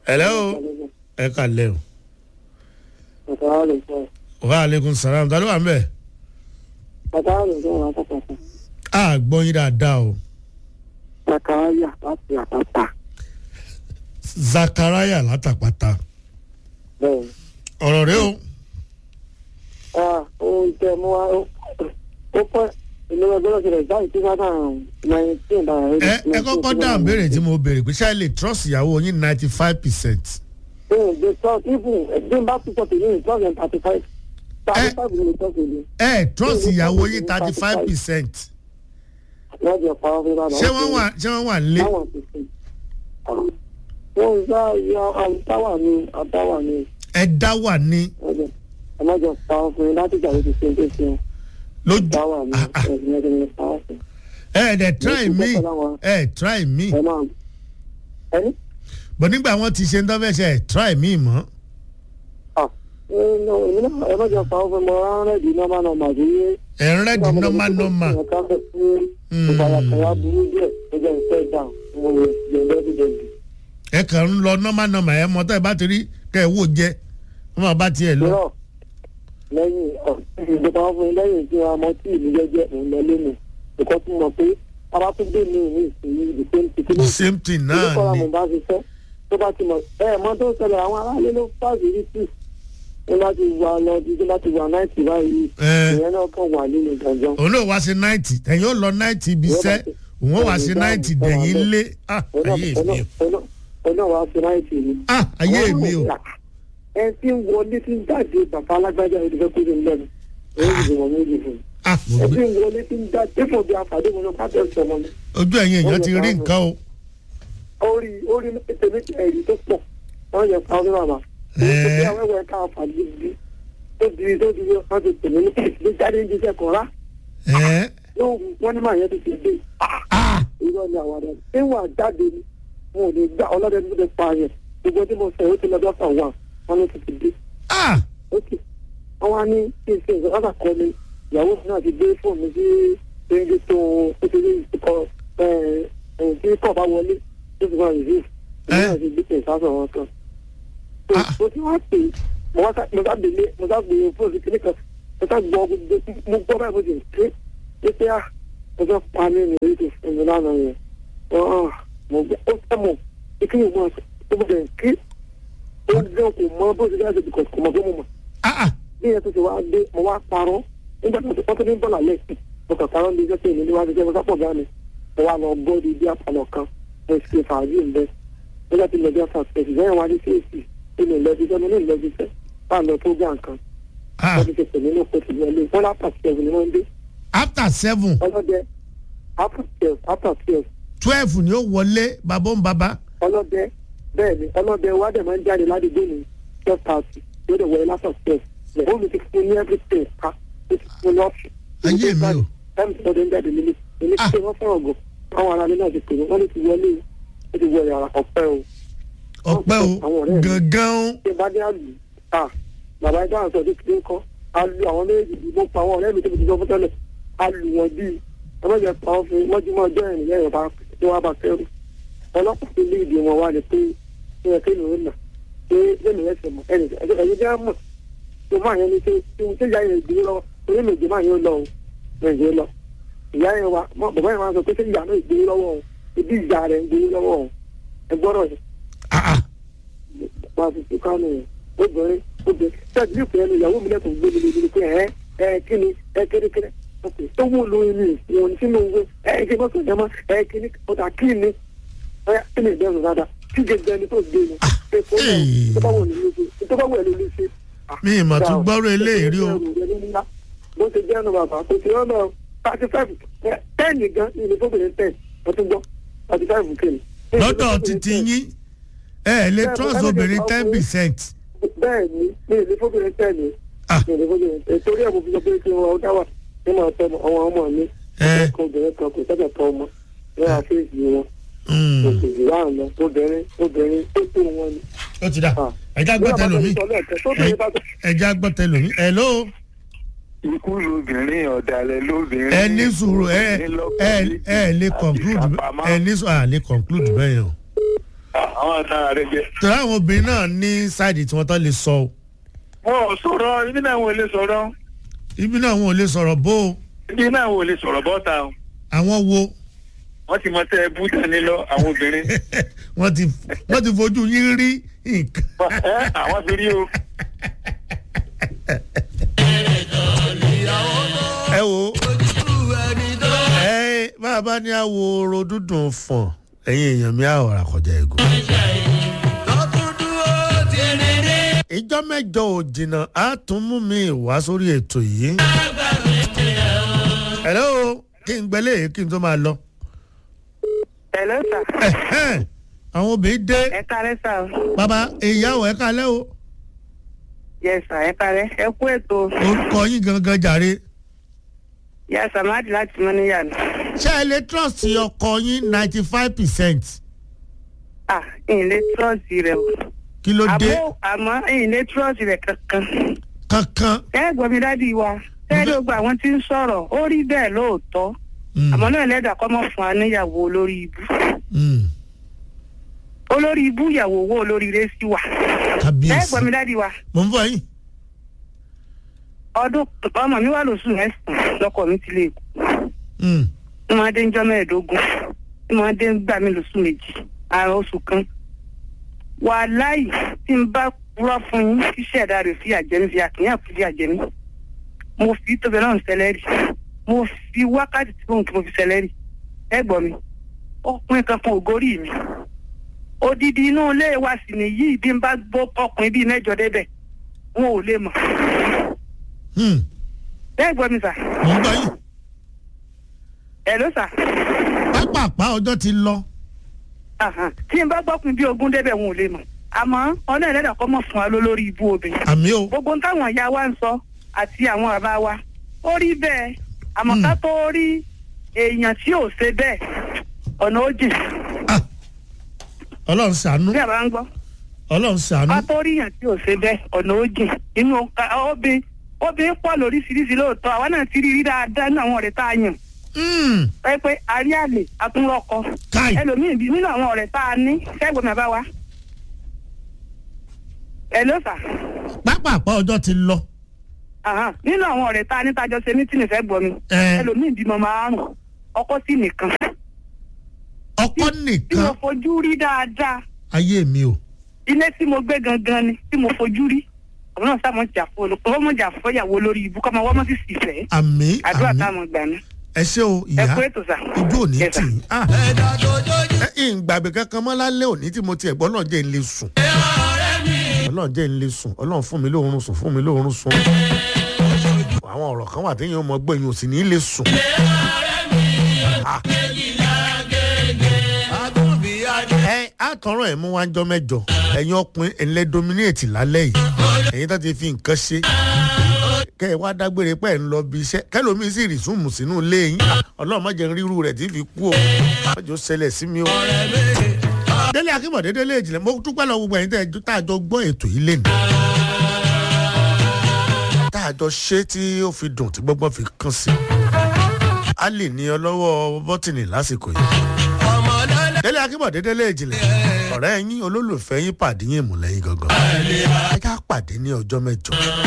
hello ẹ kà lẹ́ o wa aleykum salaam ta ló wà ń bẹ̀. a gbọ́ yín dáadáa o Sakaraya láti àpáta. zakaraya látàpátá Bẹ́ẹ̀ni. ọ̀rọ̀ rẹ o Oúnjẹ mú wa ó pẹ́ ìlú ọgbọ́n ṣẹlẹ̀ báyìí tí wọ́n náà nineteen náà. ẹ ẹ kọ́kọ́ dáhùn béèrè tí mo béèrè pé ṣáà lè trust ìyàwó yín ninety five percent. Bẹ́ẹ̀ni, the trust even bí n bá tún sọ tèmi trust and thirty five. thirty five ni mo trust èmi. ẹ trust ìyàwó yín thirty five percent. Wọ́n jẹ pa ọ́fíì bàbá. ṣé wọ́n wà ṣé wọ́n wà lé. Táwọn ti sè. Wọ́n ń sá yọ àtàwà ni àtàwà ni ẹ dá wà ní ọjọ́. Ẹ má jọ pa ọ́fíì láti ìjà ló ti ṣe é ṣe ṣe. lójú. Àtàwà ni Ah, ah. ẹ̀sìn ẹ̀sìn ní pa ọ́fíì. ẹ ẹ dẹ try Mo me ti kọ́kọ́ láwọn- ẹ try me Ẹ máa ẹni. bọ̀ nígbà wọn ti ṣe ń tọ́ fẹ́ ṣe ẹ try me mọ́. Ah, ẹ lọ èmi náà ẹ má jọ pa ọ́fíì mọ́ rárẹ́dì nọ́mà nọ́mà sí yé. ẹ ń rẹ́dì nọ́mà nọ́mà. Ẹ̀ka fẹ́ fún ìbàyàkàyà burú díẹ̀ ẹjọ́ ìfẹ́ dà mo rẹ̀ jẹ̀ndẹ́ dídẹ̀ndì. ẹ kàn ń lọ nọ́mà nọ́mà ẹ mọ tẹ́ ẹ bá ti rí kẹ́ ẹ wò jẹ wọ́n máa bá tiẹ̀ lọ. Lọ́rọ̀ lẹ́yìn ọ̀sìn ìjọba fún lẹ́yìn tí wọ́n mọ tí ìlú jẹ́jẹ́ òun lọ lé mi. Ìkọ́ tún mọ̀ pé bàbá tún dé mi ní ìsinyìí the same thing. the same thing Ìlú náà kọ́ra ni. mo bá ṣiṣẹ́ tó bá ti mọ̀ ẹ mọ tó ṣẹlẹ̀ àwọn aráàlú ló fàṣì rí sí. Ní láti wà lọ dídí láti wà náìtì báyìí. Ẹ. Ìyẹn náà kàn wà nínú gànjọ́. òun náà wá sí ninety ẹ̀yin ó lọ ninety ibi iṣẹ́ òun ó wá sí ninety dẹ̀yìn lé ah ayé mi o Ọ̀nà wa fi náìtì ni. ah ayé mi o ẹ ti ń wọlé tí ń jáde bàbá alágbájá ẹni fẹ́ kúrò nílẹ̀ ni èyí ti wọ̀ méjì fún un ah mo ẹ ti gbé ń wọlé tí ń jáde dípò bí àfàdé mo lọ pàtẹ sọmọ mi ojú ẹ̀yin èèyàn ti rí nǹkan o orí orí tèmi ẹ̀rí tó pọ̀ wọ́n yẹ pa ọdún bàbá èyí tó bí Ẹ. awẹ́wẹ́ ká àfàdé bí tó di tó di wọ́n ti tèmi ní kẹ́sì ló jáde ní iṣẹ́ kan rá ẹ̀ yóò wọ́n ní màá yẹn ti ti dé ah irọ́ ni àwọn àdá ṣé wà jáde ni wọn ò lè gbà ọlọ́dẹ tó ti pa yẹn gbogbo tí mo sọ yóò ti lọ dọ́fà wà wọn ló ti ti dé ah ókè àwọn á ní kí n ṣe nǹkan láti kọ́ mi ìyàwó mi náà ti gbé fóònù mi sí ẹni tó ó ti rí ìkọ ẹ ẹ tí kò bá wọlé tó ti máa rìsí ìyá náà ti gbé pè sásọ wọn kan. tó Ah. mo ti wá pè é mo wá sá mo sá délé mo sá gbé fóònù kíní kan mo sá gbọ́ gbogbo mo gbọ́ báyìí mo ti ké é pé à mo fẹ́ pa mí ní orí tó fún mi lánàá yẹn ọ̀hún mo gbọ́ ó fẹ́ mọ̀ ìkíni mo ó bẹ̀rẹ̀ ké ó ń gbé kò mọ bó ti dáhùn kò mọ̀ bó mo mọ̀ ah ah bí ẹ tó ti wá dé mo wá parọ́ nígbà tó ti wọ́n tó ní bọ́ọ̀lù alẹ́ sí mo kàn parọ́ ní iṣẹ́ tí èmi níwájú jẹ́ mo sápọ̀ gan ni mo wá lọ bọ́ọ̀dù bí apalọ̀ kan mo ṣe fàájì ń bẹ nígbà tí mo jẹ́ fàṣẹ̀sì lẹ́yìn wá ní kéèsì tí mi lọ́jú sẹ́ mo ní ìlọ́jú sẹ́ bá lọ tó gbà nǹkan ah wọ́n ti ṣe pèmí ní òkú ti wọlé wọ́n lápá twelve ni wọ́n dé after seven ọlọ́dẹ after twelve after twelve twelve ni ó wọlé babó ń baba ọlọ́dẹ bẹ́ẹ̀ ni ọlọ́dẹ wa dẹ̀ máa ń jáde ládùúgbò ní twelve thirty yóò dẹ̀ wọlé after twelve lẹ́yìn mi ti fún ní everything ká ó ti fún lọ́ọ̀fì. ayé mi o táìmù tó dé ń jáde nílé èmi Ah. tí wọ́n fẹ́ràn gò àwọn ará mi náà ti pè wọ́n ló ti wọlé ó ti wọ yàrá ọ̀pẹ́ o ọpẹ́ o gangan o ṣé bá dé àlù à bàbá ẹgbẹ́ àwọn sọ̀dọ̀ kìlẹ̀ ńkọ́ a lu àwọn méjì bí mo pa àwọn ọ̀rẹ́ mi tó fi ti sọ fún tẹ́lẹ̀ a lù wọ́n bíi ọlọ́jà pa ọ́ fún mọ́júmọ́ ọjọ́ ìrìn lẹ́yìn ọba tí wọ́n bá fẹ́rù ọlọ́pàá tó lé ìdí wọn wá ní pé ṣé ẹ kéèyàn ó nà pé lẹ́nu ẹsẹ̀ mọ̀ ẹnì ẹ̀yìn jẹ́ mọ̀ tó máa yẹn ní ṣe ṣé ìyá yẹn gbé lọ orí méje máa yẹn lọ o méje lọ ìyá yẹn wa mọ bàbá yẹn máa sọ pé ṣé ìyá náà gbé lọ́wọ́ o ibi ìyá rẹ̀ ń gbé lọ́wọ́ o ẹ gbọ́dọ̀ yẹn ah ah máa fi fi kánú yẹn obìnrin obìnrin ṣáàtì ní ìpínlẹ̀ ní ìyàwó mi lẹ́kọ̀ọ́ gbé mi lórí pé ẹ ẹ kí ni ẹ kérékéré ok tó wù lóyún mi ìwọ̀n sínú owó ẹ kí mọ́tò jẹ́ mọ́ ẹ kí ni ọ̀tà kí ni ẹ kí ni ìbẹ̀rù dáadáa kí gẹ́gẹ́ ni tó gbé ni pé kó lọ tó bá wù ní lóṣù tó bá wù ẹ̀ ló lè ṣe. mi ì mà tún gbọ́rọ̀ eléyìí rí o bó ṣe jẹ́ ẹnu bàbá kò sí ọ̀nà thirty five ten gan ní ilé fóbìnrin ten ọtún gbọ́ thirty five kìíní. lọ́dọ̀ títí yín ẹ ẹ lè trust obìnrin ten percent bẹ́ẹ̀ ni ní ilé fóbìnrin ten ni ah ní ilé fóbìnrin ten torí ẹ̀ mo fi sọ pé kí wọn ọdá wà ní màá tọ́ ọmọ àwọn ọmọ mi ẹ ọkọ obìnrin kan kò sẹ́kẹ̀ tọ́ ọmọ ní àfíìsì wọn mm, kò sì jù láàrín lọ obìnrin obìnrin tó tó wọn ni. ó ti dà Ah. ẹja gbọ́ tẹlomi tóbìnrin bá tó ẹja gbọ́ tẹlomi hello ikú lobìnrin ọ̀dàlẹ̀ lóbìnrin. ẹ ní sùúrù ẹ ẹ ẹ lè conclude ẹ ní sùúrù à lè conclude bẹ́ẹ̀ yẹn o àwọn àtàrà rẹ jẹ. torí àwọn obìnrin náà ní sáìdì tí wọ́n tán lè sọ o wọn ò sọ̀rọ̀ ibi náà wọn ò lè sọ̀rọ̀ ibi náà wọn ò lè sọ̀rọ̀ bó o ibi náà wọn ò lè sọ̀rọ̀ bọ́ta o àwọn wo wọ́n ti mọ tẹ́ ẹ bú dání lọ àwọn obìnrin wọ́n ti wọ́n ti fojú yín rí nǹkan. Ẹ, àwọn fi rí o. ẹ wo ẹ bàbá ní àwòrò dúdùn fọ̀n ẹ̀yin èèyàn mi àwòrán àkọjá ẹ̀gùn. ìjọ mẹ́jọ ò jìnnà á tún mú mi wá sórí ètò yìí. hello kí n gbẹ́lẹ̀ kí n tó máa lọ. Hello sir. Ẹ̀hẹ́n, àwọn obìnrin dé ẹ kálẹ́ sà o. bàbá ìyàwó ẹ̀ kalẹ́ o yes sir ẹ kálẹ́ ẹ kú ètò. orúkọ yín gangan jàre. ìyá samadi láti mọ níyànjú. ṣé ẹ lè trust ọkọ yín ninety five percent ah ìyìnlẹ̀ trọ́ọ̀sì rẹ̀ o. kí ló dé àmọ́ àmọ́ ìyìnlẹ̀ trọ́ọ̀sì rẹ̀ kankan. kankan. ẹ gbọ́ mi dádì wa tẹ́lẹ̀ gba àwọn tí ń sọ̀rọ̀ ó rí bẹ́ẹ̀ lóòótọ́ Mm, àmọ́ náà lẹ́dà kọ́ mọ́ fún wa níyàwó olórí ibú mm, olórí ibú ìyàwó owó olórí rẹ̀ sí wa. ẹ kábíyèsí gbọ́ mi dádì wa mo ń bọ̀ yín. ọdún ọmọ mi wà lóṣù mẹ́sàn-án lọ́kọ mi ti lè kú Mm, tí wọ́n dé ń jọ́ mẹ́ẹ̀ẹ́dógún tí wọ́n dé ń gbà mí lóṣù méjì àrùn oṣù kan wàláì tí n bá purọ́ fún yín kí ṣẹ̀dá rẹ̀ fi àjẹmí fi àkínyàn fi àjẹmí mo fi tóbi náà sẹlẹ́rì mo fi wákàtí tí mo fi sẹlẹ́rì ẹ gbọ́ mi ọkùnrin kankan ò gorí mi odidi inú ilé wa sì nìyí bí n bá gbọ́ ọkùnrin bíi mẹ́jọ débẹ̀ wọn ò lè mọ̀ mm, ẹ gbọ́ mi sà mo ń bọ̀ yín. ẹ ló sà. pápápá ọjọ́ ti lọ. Àhàn. tí n bá gbọ́kùn bí ogún débẹ̀ wọn ò lè mọ̀ àmọ́ ọ̀nà ẹ̀rẹ́dà kọ́ mọ̀ fún wa lólórí ibú obìnrin àmì o gbogbo ń táwọn ìyá wa ń sọ àti àwọn bàbá wa ó rí bẹ́ẹ̀ àmọ́ ká tó rí èèyàn tí ò ṣe bẹ́ẹ̀ ọ̀nà ó jìn Ah, ọlọ́run ṣàánú bí àbá ń gbọ́ ọlọ́run ṣàánú. ká tó rí èèyàn tí ò ṣe bẹ́ẹ̀ ọ̀nà ó jìn inú obìnrin obìnrin pọ̀ lóríṣiríṣi lóòótọ́ àwa náà ti rí rí dáadáa nínú àwọn ọ̀rẹ́ tá a yàn Mm, pé pé àrí àlè àtúnrọ́kọ káì ẹlòmíì bí nínú àwọn ọ̀rẹ́ tá a ní kẹ́gbọ́n mi bá wa ẹ ló sà. pápápá ọjọ́ ti lọ. Àhán, nínú àwọn ọ̀rẹ́ tá a ní tájọ ṣe mítìnì fẹ́ gbọ́ mi Ẹ. ẹlòmíì bímọ márùn ọkọ sí nìkan ọkọ tí mo nìkan fojú rí dáadáa ayé mi o. ilé tí mo gbé gangan ni tí mo fojú rí àwọn náà sáà mọ̀ jà fún olùkọ́ wọ́n mọ̀ jà fún ìyàwó lórí ibú kọ́ máa wọ́n mọ̀ sí sì fẹ́ àmì àdúrà àmì táwọn gbà ní. ẹ ṣé o ẹ ìyá kú ètò sà. ojú òní Yes, tì sir. í. Ah, ẹ ìgbàgbé kankan mọ́ lálẹ́ òní tí mo tiẹ̀ gbọ́ náà jẹ́ ń lè sùn. ọlọ́run jẹ́ ń lè sùn ọlọ́run fún mi lóorun sùn fún mi lóorun sùn. àwọn ọ̀rọ̀ kan wà téèyàn mọ̀ gbọ́ èèyàn ò sì ní lè sùn. Ah. ẹ àtọ̀rọ̀ ẹ̀ mú wá ń jọ mẹ́jọ ẹ̀yin ọkùnrin ẹ̀ńlẹ́ dominate lálẹ́ yìí ẹ̀yin tó ti fi nǹkan ṣe kẹ́ ẹ wá dágbére pẹ́ ẹ̀ ń lọ bí iṣẹ́ kẹ́lómi sì rí súnmù sínú ilé yín ọlọ́run má jẹ́ rírú rẹ̀ tí fi kú o má jẹ́ ó ṣẹlẹ̀ sí mi o. délé akínbọ̀dé délé ìjìnlẹ̀ mo dúpẹ́ lọ gbogbo ẹ̀yin tẹ́ ẹ- tá a jọ gbọ́ ètò yìí lẹ́nu tá a jọ ṣe tí ó fi dùn tí gbọ́gbọ́n fi kàn sí a lè ní ọlọ́wọ́ bọ́tìnì lásìkò yìí délé akínbọ̀dé délé ìjìnlẹ̀ ọ̀rẹ́ yín olólùfẹ́ yín pàdé yín ìmùlẹ́yìn gangan ẹ ká pàdé ní ọjọ́ mẹ́jọ.